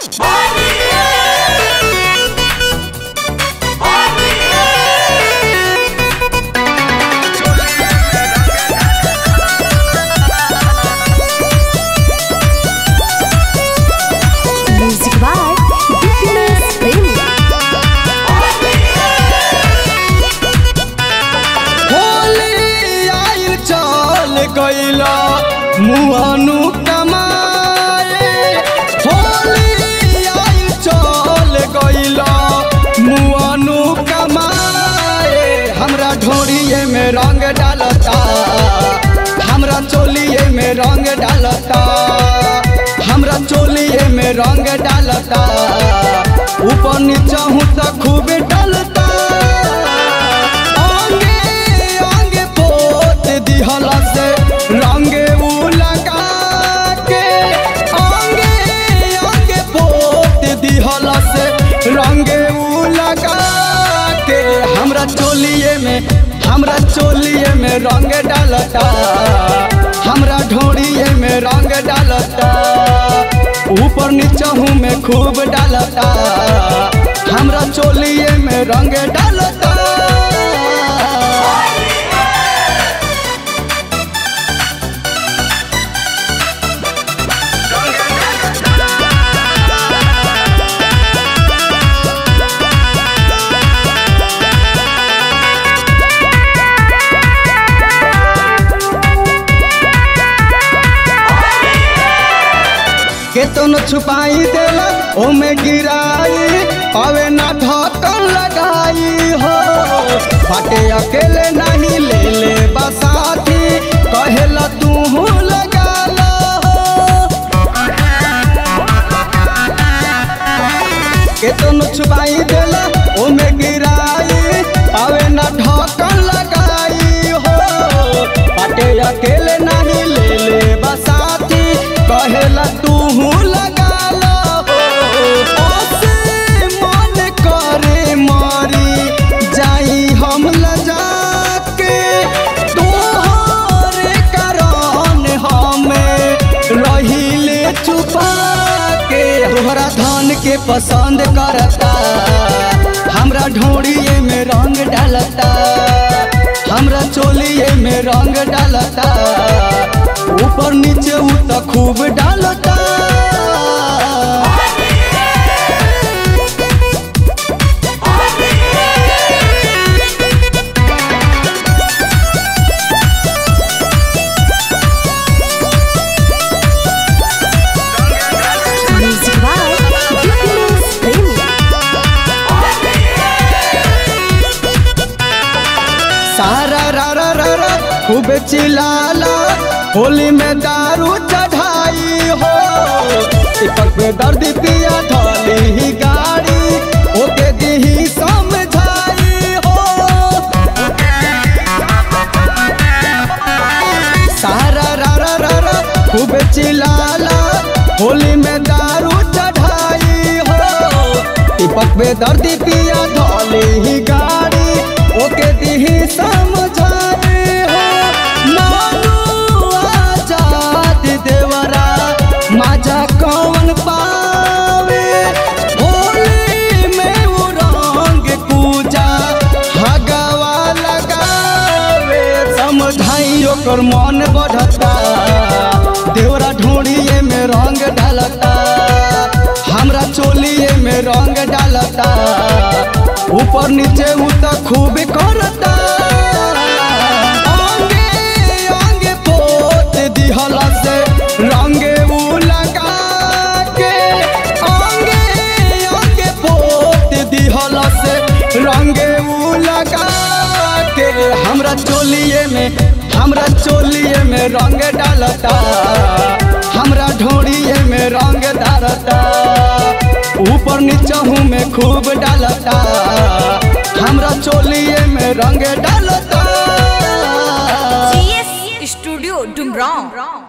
Music by Dipinus Premium. Holi आइल चल गइला मुआनु कमाए होली आइल चल गइला मुआनु कमाए हमरा ढोरिए में रंग डालता हमरा चोलिए में रंग डालता हमरा चोलिए में रंग डालता ऊपर नीचा हूँ तो खूब डालता अंगे अंगे पोत दिहला से रंगे उ लगा के अंगे अंगे पोत दिहला से रंगे उ लगा के हमरा चोलिए में हमरा चोलिए में रंग डालता हमरा ढोड़िए में रंग डालता ऊपर नीचा हूँ में खूब डालता हमरा चोलिए में रंग डालता केतन छुपाई देला ओमे गिराई अवे ना ढक्कन लगाई हो फाटे अकेले नहीं ले ले बसाती कहेला तू लगा लो केतन छुपाई देला ओमे गिराई अवे ना ढक्कन लगाई हो फाटे अकेले नहीं ले ले बसाती कहेला तू लगा लो ओसे मन करे मारी जाई हम लजा के तोहरे कारण हमें रहिले छुपा के तोहरा धान के पसंद करता हमरा ढोड़िए में रंग डालता हमरा चोलिए में रंग डालता ऊपर नीचे उ तो खूब डालता Music by Dipinus Premium. सारा रा रा रा रा खूब चिल्लाला होली में दारू चढ़ाई हो दीपक पे दर्द पिया धोली ही गाड़ी ओके दीही समझाई हो सारा रा रा रा रा खूब चिल्लाला होली में दारू चढ़ाई हो दीपक पे दर्द पिया धोली ही गाड़ी ओके दीही समझाई हो मानू आजाद देवरा माझा कौन पावे होली में वो रंग पूजा हगवा लगावे समझाई ओकर मन बढ़ता देवरा ढोड़िए में रंग डालता हमरा चोलिए में रंग डालता ऊपर नीचे उ तो खूब करता अंगे अंगे पोत दिहला से रंगे उ लगा के अंगे अंगे पोत दिहला से रंगे उ लगा के हमरा चोलिए में हमरा चोलिए में रंग डालता हमरा ढोड़िए में रंग डालता ऊपर नीचा हूँ में खूब डालता हमरा चोलिए में रंग डालता GS Studio Dumbrong.